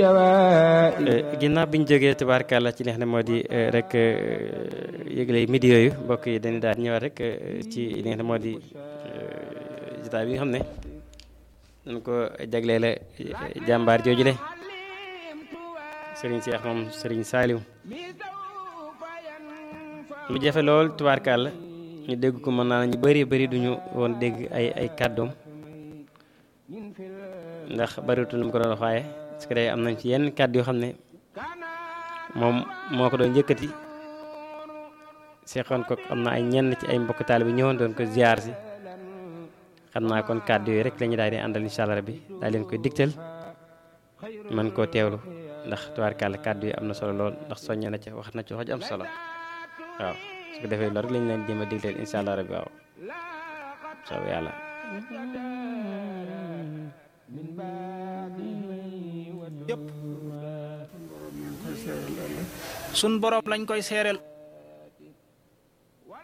ginnaaw bi ñu jógee tubaarkàlla ci li nga xam ne moo di rek yëgle midi yooyu mbokk yi dañuy daal ñëwaat rek ci li nga xam ne moo di jotaay bi nga xam ne dañ ko jagleele jàmbaar joojule Serigne Cheikh moom Serigne Saliou mu jafe lool tubaarkàlla ñu dégg ko mën naa ñu bëri bëri duñu woon dégg ay ay kàddoom ndax bëriwutul lu mu ko doon wax waaye parce que day am nañ ci yenn kàddu yoo xam ne moom moo ko doon yëkkati seexoon ko am na ay ñenn ci ay mbokk taal bi ñëwoon doon ko ziar si xam naa kon kàddu yooyu rek la ñu daal di àndal incha allah rabbi daal leen koy digtal man koo teewlu ndax tubaarkàlla kàddu yi am na solo lool ndax soññe na ci wax na ci wax ju am solo waaw su ko defee loolu rek lañ leen jéem a digtal incha allah rabbi waaw soobu yàlla sun borom lañ koy seereel